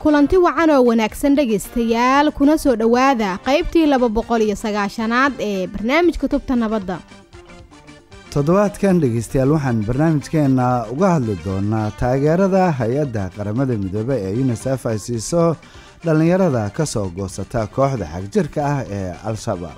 kulanti wacan oo wanaagsan dhegaystayaal kuna soo dhowaada qaybtii laba boqol iyo sagaashanaad ee barnaamijka tubta nabadda toddobaadkan dhegaystayaal waxaan barnaamijkeenna uga hadli doonaa taageerada hay-adda qaramada midoobe ee unisef ay siiso dhallinyarada ka soo goosata kooxda xagjirka ah ee al-shabaab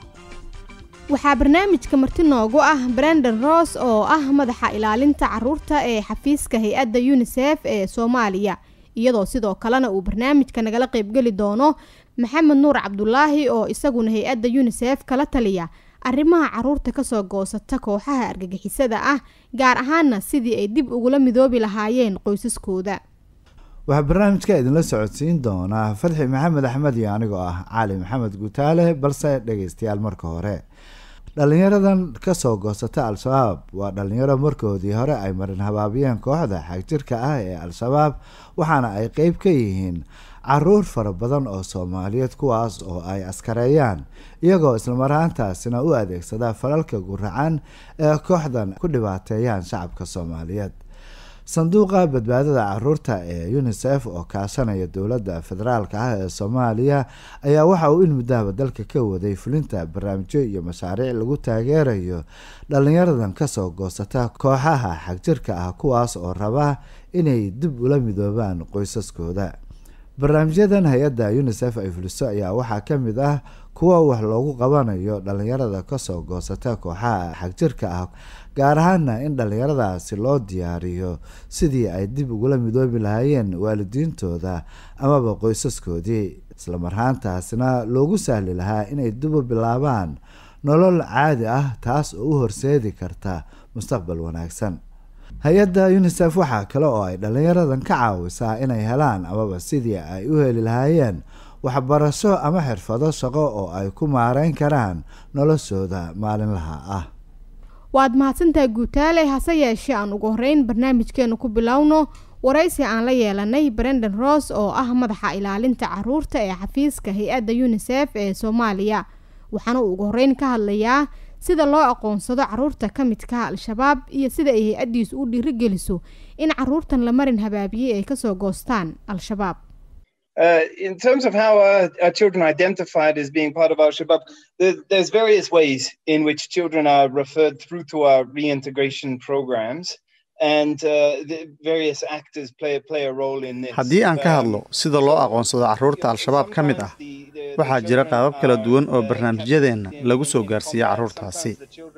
waxaa barnaamijka marti noogu ah brendon ross oo ah madaxa ilaalinta caruurta ee xafiiska hay-adda unisef ee soomaaliya iyadoo sidoo kalena uu barnaamijka nagala qaybgeli doono maxamed nuur cabdulaahi oo isaguna hay-adda unisef kala taliya arrimaha caruurta kasoo goosata kooxaha argagixisada ah gaar ahaana sidii ay dib ugula midoobi lahaayeen qoysaskooda waxaa barnaamijka idinla socodsiin doonaa fadxi maxamed axmed iyo anigoo ah cali maxamed guutaale balse dhegaystayaal marka hore dhalinyaradan kasoo goosata al-shabaab waa dhalinyaro markoodii hore ay marin habaabiyeen kooxda xagjirka ah ee al-shabaab waxaana ay qeyb ka yihiin caruur fara badan oo soomaaliyeed kuwaas oo ay askareeyaan iyagoo islamaraantaasina u adeegsada falalka guracan ee kooxdan ku dhibaateeyaan shacabka soomaaliyeed sanduuqa badbaadada caruurta ee unisef oo kaashanaya dowladda federaalka ah ee soomaaliya ayaa waxa uu in muddahaba dalka ka waday fulinta barnaamijyo iyo mashaariic lagu taageerayo dhalinyaradan kasoo goosata kooxaha xagjirka ah kuwaas oo raba inay dib ula midoobaan qoysaskooda barnaamijyadan hay-adda unisef ay fuliso ayaa waxaa ka mid ah kuwa wax loogu qabanayo dhalinyarada kasoo goosata kooxaha xagjirka ah gaar ahaana in dhalinyaradaasi loo diyaariyo sidii ay dib ugula midoobi lahaayeen waalidiintooda amaba qoysaskoodii islamarhaantaasina loogu sahli lahaa inay dib u bilaabaan nolol caadi ah taas oo u horseedi karta mustaqbal wanaagsan hay-adda unisef waxaa kale oo ay dhalinyaradan ka caawisaa inay helaan amaba sidii ay u heli lahaayeen waxbarasho ama xirfado shaqo oo ay ku maareyn karaan noloshooda maalinlaha ah waad mahadsantahay guutaale hase yeeshee aan ugu horeyn barnaamijkeenu ku bilowno waraysi aan la yeelanay brendon ross oo ah madaxa ilaalinta caruurta ee xafiiska hay-adda unisef ee soomaaliya waxaana uu ugu horeyn ka hadlayaa sida loo aqoonsado caruurta ka midka al-shabaab iyo sida ay hay-addiisu u dhiirigeliso in caruurtan la marin habaabiyey ay kasoo goostaan al-shabaab Uh, in terms of how uh, our children are identified as being part of Al Shabaab, there, there's various ways in which children are referred through to our reintegration programs. And uh, the various actors play, play a role in this. haddii aan ka hadlo sida loo aqoonsado carruurta al-shabaab ka mid ah waxaa jira qaabab kala duwan oo barnaamijyadeenna lagu soo gaarsiiya carruurtaasi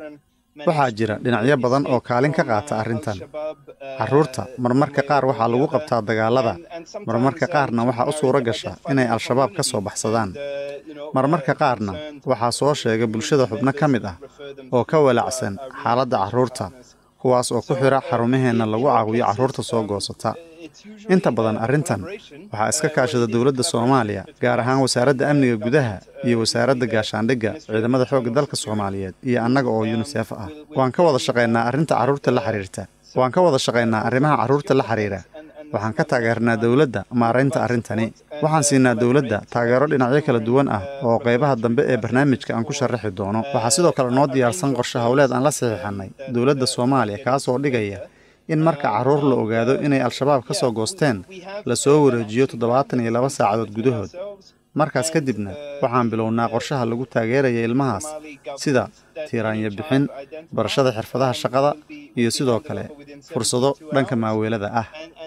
waxaa jira dhinacyo badan oo kaalin ka qaata arrintan carruurta marmarka qaar waxaa lagu qabtaa dagaalada marmarka qaarna waxaa u suuro gasha inay al-shabaab ka soo baxsadaan marmarka qaarna waxaa soo sheega bulshada xubno ka mid ah oo ka walacsan xaaladda carruurta kuwaas oo ku xidha xarumaheenna lagu caawiyo carruurta soo goosata inta badan arrintan waxaa iska kaashada dowladda soomaaliya gaar ahaan wasaaradda amniga gudaha iyo wasaaradda gaashaandhigga ciidamada xoogga dalka soomaaliyeed iyo annaga oo yunisef ah waan ka wada shaqaynaa arrinta carruurta la xiriirta waan ka wada shaqaynaa arrimaha carruurta la xiriira waxaan ka taageernaa dowladda maaraynta arrintani waxaan siinaa dowladda taageero dhinacyo kala duwan ah oo qaybaha dambe ee barnaamijka aan ku sharaxi doono waxaa sidoo kale noo diyaarsan qorshe howleed aan la saxiixannay dowladda soomaaliya kaasoo dhigaya in marka carruur la ogaado inay al-shabaab ka soo goosteen la soo wareejiyo toddobaatan iyo laba saacadood gudahood markaas kadibna waxaan bilownaa qorshaha lagu taageeraya ilmahaas sida tiiraanyo bixin barashada xirfadaha shaqada iyo sidoo kale fursado dhanka maaweelada ah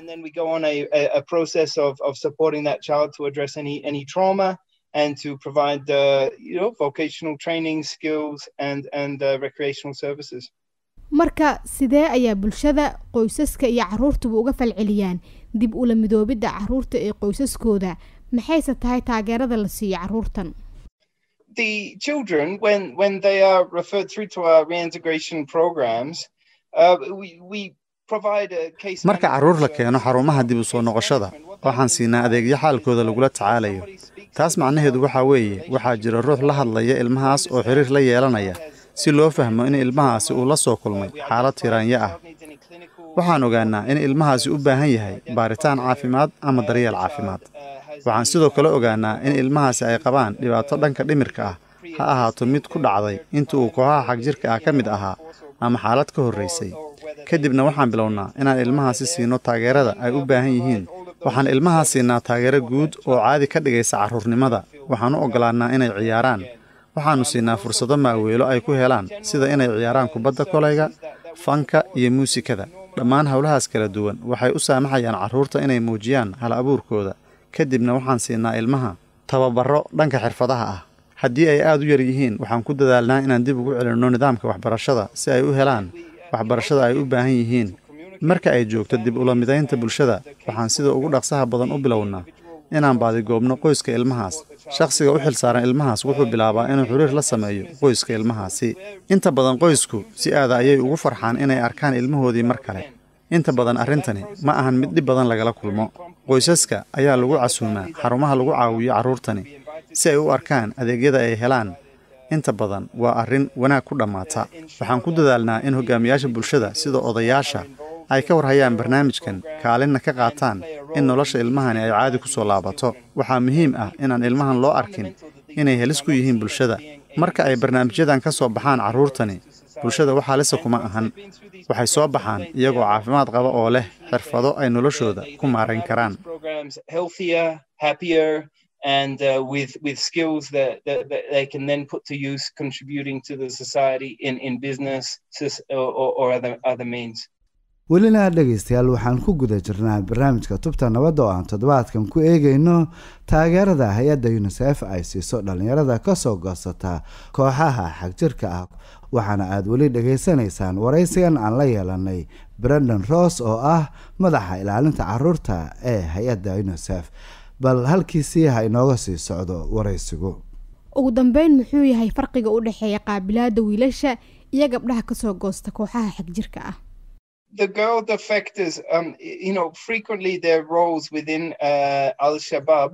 and to provide uh, you know vocational training skills and and uh, recreational services marka sidee ayaa bulshada qoysaska iyo caruurtuba uga falceliyaan dib ula midoobidda caruurta ee qoysaskooda maxayse tahay taageerada la siiyo caruurtan the children when when they are referred through to our reintegration programs uh, we, we marka carruur la keeno xarumaha dib u soo noqoshada waxaan siinaa adeegyo xaalkooda lagula tacaalayo taas macnaheedu waxaa weeye waxaa jira ruux la hadlaya ilmahaas oo xiriir la yeelanaya si loo fahmo in ilmahaasi uu la soo kulmay xaalad tiraanyo ah waxaan ogaannaa in ilmahaasi u baahan yahay baaritaan caafimaad ama daryeel caafimaad waxaan sidoo kale ogaannaa in ilmahaasi ay qabaan dhibaato dhanka dhimirka ah ha ahaato mid ku dhacday inta uu kooxaha xagjirka ah ka mid ahaa ama xaalad ka horraysay kadibna waxaan bilownaa inaan ilmahaasi siino taageerada ay u baahan yihiin waxaan ilmahaa siinaa taageero guud oo caadi ka dhigaysa carruurnimada waxaan u oggolaannaa inay ciyaaraan waxaannu siinaa fursado maaweelo ay ku helaan sida inay ciyaaraan kubadda kolayga fanka iyo muusikada dhammaan howlahaas kala duwan waxay u saamaxayaan carruurta inay muujiyaan hal abuurkooda kadibna waxaan siinaa ilmaha tababarro dhanka xirfadaha ah haddii ay aad u yar yihiin waxaan ku dadaalnaa inaan dib ugu celinno nidaamka waxbarashada si ay u helaan waxbarashada ay u baahan yihiin marka ay joogto dib ula midaynta bulshada waxaan sida ugu dhaqsaha badan u bilownaa inaan baadigoobno qoyska ilmahaas shakhsiga u xilsaaran ilmahaas wuxuu bilaabaa inuu xiriir la sameeyo qoyska ilmahaasi inta badan qoysku si aada ayay ugu farxaan inay arkaan ilmahoodii mar kale inta badan arrintani ma ahan mid dhib badan lagala kulmo qoysaska ayaa lagu casuumaa xarumaha lagu caawiyo carruurtani si ay u arkaan adeegyada ay helaan inta badan waa arrin wanaag ku dhammaata waxaan ku dadaalnaa in hogaamiyaasha bulshada sida odayaasha ay ka warhayaan barnaamijkan kaalinna ka qaataan in nolosha ilmahani ay caadi ku soo laabato waxaa muhiim ah inaan ilmahan loo arkin inay helis ku yihiin bulshada marka ay barnaamijyadan ka soo baxaan carruurtani bulshada waxaa lise kuma ahan waxay soo baxaan iyagoo caafimaad qaba oo leh xirfado ay noloshooda ku maarayn karaan and uh, with with skills that, that, that they can then put to use contributing to the society in in business or, or other other means welina dhegaystayaal waxaan ku guda jirnaa barnaamijka tubta nabadda oo aan toddobaadkan ku eegayno taageerada hay-adda unisef ay siiso dhallinyarada kasoo goosata kooxaha xagjirka ah waxaana aada weli dhegaysanaysaan waraysigan aan la yeelanay brendon ross oo ah madaxa ilaalinta caruurta ee hay-adda unisef bal halkiisii ha inooga sii socdo waraysigu ugu dambeyn muxuu yahay farqiga u dhexeeya qaabilaada wiilasha iyo gabdhaha kasoo goosta kooxaha xagjirka ah the girl defectors, um, you know, frequently their roles within uh, Al Shabaab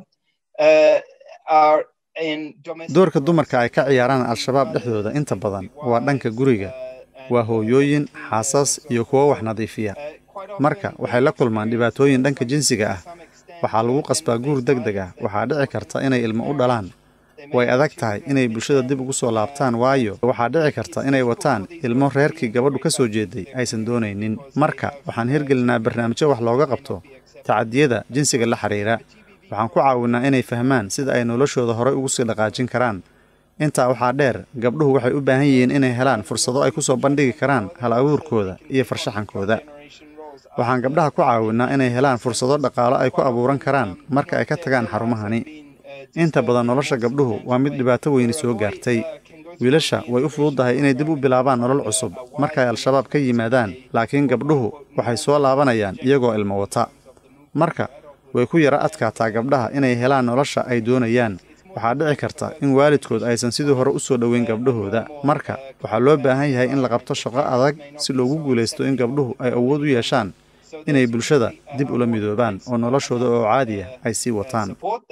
uh, are in domestic. doorka dumarka ay ka ciyaaraan al-shabaab dhexdooda inta badan waa dhanka guriga waa hooyooyin xaasas iyo kuwo wax nadiifiya marka waxay la kulmaan dhibaatooyin dhanka jinsiga ah waxaa lagu qasbaa guur deg deg ah waxaa dhici karta inay ilmo u dhalaan way adag tahay inay bulshada dib ugu soo laabtaan waayo waxaa dhici karta inay wataan ilmo reerkii gabadhu ka soo jeeday aysan doonaynin marka waxaan hirgelinaa barnaamijyo wax looga qabto tacadiyada jinsiga la xidhiira waxaan ku caawinnaa inay fahmaan sida ay noloshooda horey ugu sii dhaqaajin karaan intaa waxaa dheer gabdhuhu waxay u baahan yihiin inay helaan fursado ay ku soo bandhigi karaan hal abuurkooda iyo farshaxankooda waxaan gabdhaha ku caawinnaa inay helaan fursado dhaqaalo ay ku abuuran karaan marka ay ka tagaan xarumahani inta badan nolosha gabdhuhu waa mid dhibaato weyni soo gaartay wiilasha way u fududdahay inay dib u bilaabaan nolol cusub markay al-shabaab ka yimaadaan laakiin gabdhuhu waxay soo laabanayaan iyagoo ilmo wata marka way ku yara adkaataa gabdhaha inay helaan nolosha ay doonayaan waxaa dhici karta in waalidkood aysan sidii hore u soo dhoweyn gabdhahooda marka waxaa loo baahan yahay in la qabto shaqo adag si loogu guulaysto in gabdhuhu ay awood u yeeshaan inay bulshada dib ula midoobaan oo noloshooda oo caadi ah ay sii wataan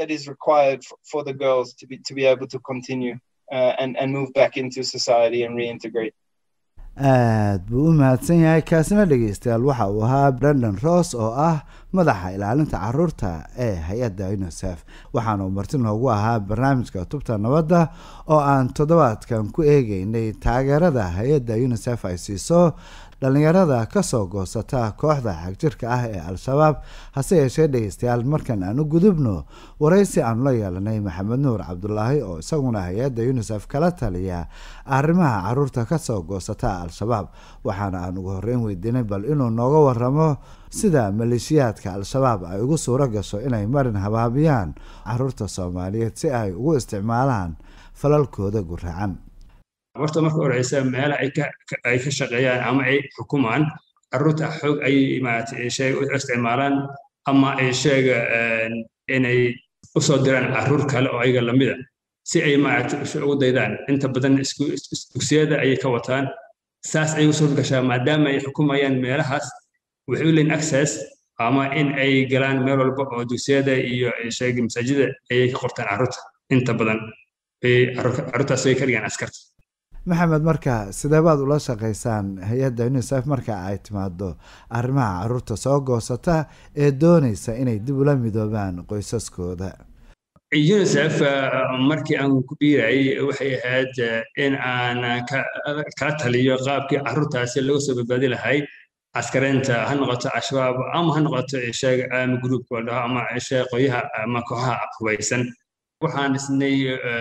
aad buu u mahadsan yahay kaasina dhegeystayaal waxa uu ahaa brendon ross oo ah madaxa ilaalinta caruurta ee hay-adda unisef waxaana uu marti noogu ahaa barnaamijka tubta nabadda oo aan toddobaadkan ku eegeynay taageerada hay-adda unisef ay siiso dhallinyarada kasoo goosata kooxda xagjirka ah ee al-shabaab hase yeeshee dhegeystayaal markan aan u gudubno waraysi aanu la yeelanay maxamed nuur cabdulaahi oo isaguna hay-adda unisef kala taliya arrimaha caruurta kasoo goosata al-shabaab waxaana aan ugu horreyn weydiinay bal inuu nooga waramo sida maleeshiyaadka al-shabaab ay ugu suuro gasho inay marin habaabiyaan caruurta soomaaliyeed si ay ugu isticmaalaan falalkooda guracan horta marka horeysa meelaha ay ka shaqeeyaan ama ay xukumaan carruurta xoog ay sheega u isticmaalaan ama ay sheega inay u soo diraan carruur kale oo ayaga lamida si ay maaragtay ugu daydaan inta badan dugsiyada ayay ka wataan saas ayay usoo gashaa maadaama ay xukumayaan meelahaas waxay u leeyihin access ama in ay galaan meel walba oo dugsiyada iyo sheega masaajida ayay ka qortaan carruurta inta badan carruurtaas ay ka dhigaan askarta maxamed marka sidee baad ula shaqaysaan hay-adda unisef marka ay timaado arrimaha caruurta soo goosata ee doonaysa inay dib ula midoobaan qoysaskooda unisef markii aan ku dhiirayay waxay ahayd in aan kala taliyo qaabkii carruurtaasi laga soo badbaadi lahay askareynta ha noqoto al-shabaab ama ha noqoto sheeg ama gruupka la dhaho ama sheeg qoyaha ama kooxaha hubaysan waxaan dhisnay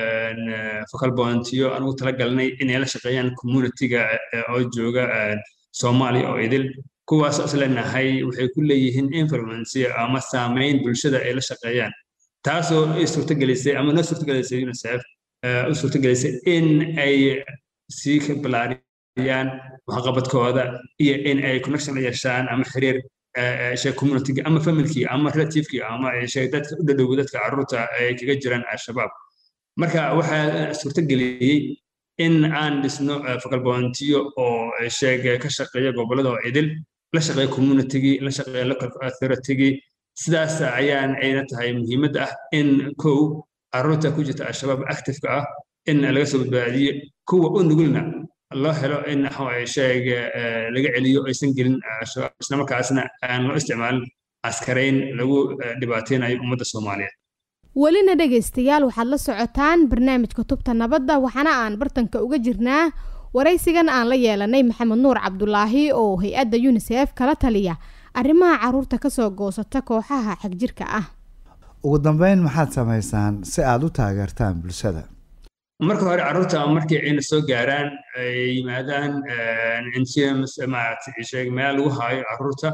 focal pointiyo aan ugu talagalnay inay la shaqeeyaan communityga oo jooga soomaaliya oo idil kuwaas oo isleenahay waxay ku leeyihiin influence ama saameyn bulshada ay la shaqeeyaan taasoo ay suurtagelisay ama noo suurtagelisay unicef u suurtagelisay in ay sii balaariyaan waxqabadkooda iyo in ay connection la yeeshaan ama xiriir sheeg communityga ama familkii ama relativekii ama sheeg dadka u dhadhow dadka carruurta ay kaga jiraan al-shabaab marka waxaa suurtageliyey in aan dhisno focal pointiyo oo sheeg ka shaqeeya gobollada oo idil la shaqeeya communitygii la shaqeeya local authoritygii sidaas ayaan ayna tahay muhiimadda ah in kow carruurta ku jirta al-shabaab activeka ah in laga soo badbaadiyo kuwa u nugulna loo helo in sheeg laga celiyo aysan gelin al-shabaab islamarkaasna aan loo isticmaalin askarayn lagu dhibaateynayo ummadda soomaaliyeed welina dhegaystayaal waxaad la socotaan barnaamijka tubta nabadda waxaana aan bartanka uga jirnaa waraysigan aan la yeelanay maxamed nuur cabdulaahi oo hay-adda unisef kala taliya arrimaha carruurta kasoo goosata kooxaha xagjirka ah ugu dambeyn maxaad samaysaan si aada u taageertaan bulshada marka hore carruurta markii ayna soo gaaraan ay yimaadaan intims maaragtay meel lagu haayo carruurta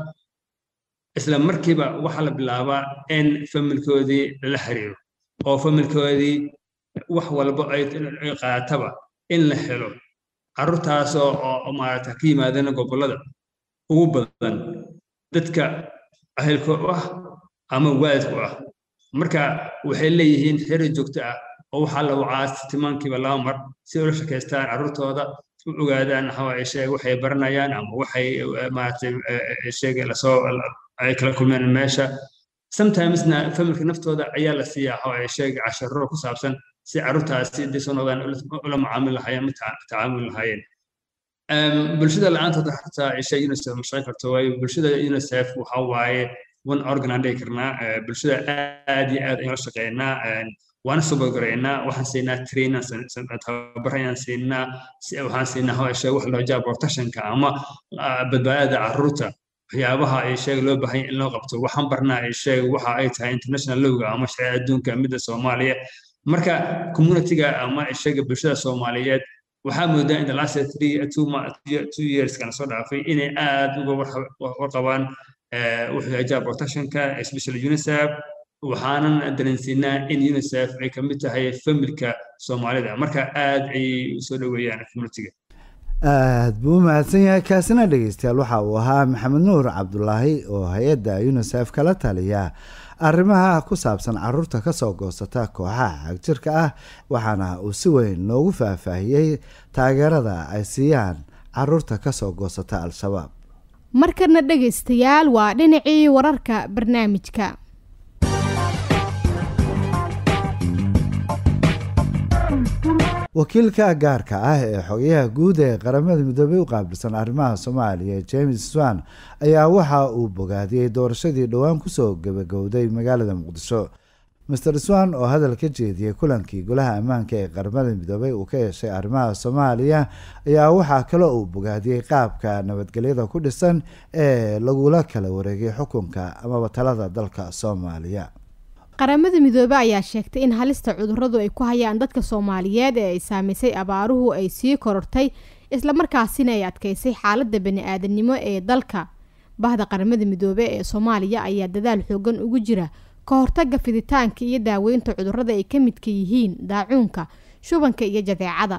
isla markiiba waxaa la bilaabaa in familkoodii lala xiriiro oo familkoodii wax walba ay qaataba in la helo carruurtaasoo oo maaragta ka yimaadana gobollada ugu badan dadka ahelka u ah ama waalidku ah marka waxay leeyihiin xiriir joogto ah oo waxaa la wacaa timaankiiba laba mar si ula shakaystaan carruurtooda u ogaadaan sheeg waxay baranayaan ama waxay maaragtay sheeg lasoo ay kala kulmeen meesha sometimesna familka naftooda ayaa la siiyaa sheeg casharo ku saabsan si carruurtaasi hadday soo noqdaan ula macaamil lahaayeen ma tacaamul lahaayeen bulshada la-aantooda xataa sheeg unicef ma shaqayn karto waayo bulshada unicef waxa waaye one organ aan dhihi karnaa bulshada aad iyo aad ayaan la shaqeynaa waana soo gorgaraynaa waxaan siinaa trainer tababar ayaan siinaa waxaan siinaa hawsha wax loo jaa protectionka ama badbaadada carruurta waxyaabaha ay sheeg loo baahan in loo qabto waxaan barnaa ay sheeg waxa ay tahay international lowga ama sharci adduunka midda soomaaliya marka communityga ama sheega bulshada soomaaliyeed waxaa moodaa in the last three two, two years kana soo dhaafay inay aad uga warqabaan wuxuu hajaa protectionka especially unicef waxaanan dareensiinaa in unicef ay ka mid tahay familka soomaalida marka aad ayay usoo dhoweeyaan communityga aad buu u mahadsan yahay kaasina dhegeystayaal waxa uu ahaa maxamed nuur cabdulaahi oo hay-adda unisef kala taliya arrimaha ku saabsan caruurta kasoo goosata kooxaha xagjirka ah waxaana uu si weyn noogu faahfaahiyey taageerada ay siiyaan caruurta kasoo goosata al-shabaab markana dhegaystayaal waa dhinacii wararka barnaamijka wakiilka gaarka ah ee xogayaha guud ee qaramada midoobey u qaabilsan arrimaha soomaaliya james swan ayaa waxa uu bogaadiyey doorashadii dhowaan kusoo gabagowday magaalada muqdisho master swan oo hadal ka jeediyey kulankii golaha ammaanka ee qaramada midoobey uu ka yeeshay arrimaha soomaaliya ayaa waxaa kaloo uu bogaadiyey qaabka nabadgelyada ku dhisan ee lagula kala wareegay xukunka amaba talada dalka soomaaliya qaramada midoobe ayaa sheegtay in halista cuduradu ay ku hayaan dadka soomaaliyeed ee ay saamaysay abaaruhu ay sii korortay islamarkaasina ay adkeysay xaalada bani-aadamnimo ee dalka bahda qaramada midoobe ee soomaaliya ayaa dadaal xoogan ugu jira ka hortaga fiditaanka iyo daaweynta cudurada ay ka midka yihiin daacuunka shubanka iyo jadeecada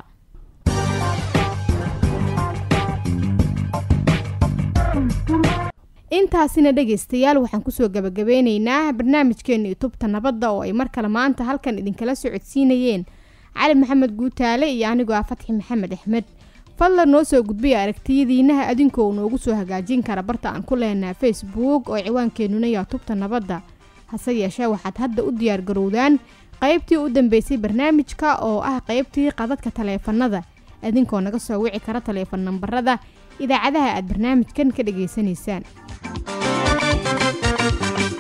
intaasina dhegaystayaal waxaan kusoo gabagabeyneynaa barnaamijkeena tubta nabadda oo ay mar kale maanta halkan idinkala socodsiinayeen cali maxamed guutaale iyo anigoo ah fatxi maxamed axmed fadlan noo soo gudbiya aragtiyadiinaha adinkoo noogu soo hagaajin kara barta aan ku leenaha facebook oo ciwaankeenuna yaa tubta nabadda hase yeeshee waxaad hadda u diyaar garowdaan qaybtii u dambeysay barnaamijka oo ah qaybtii qadadka taleefanada idinkoo naga soo wici kara taleefan nambarada idaacadaha aad barnaamijkan ka dhageysanaysaan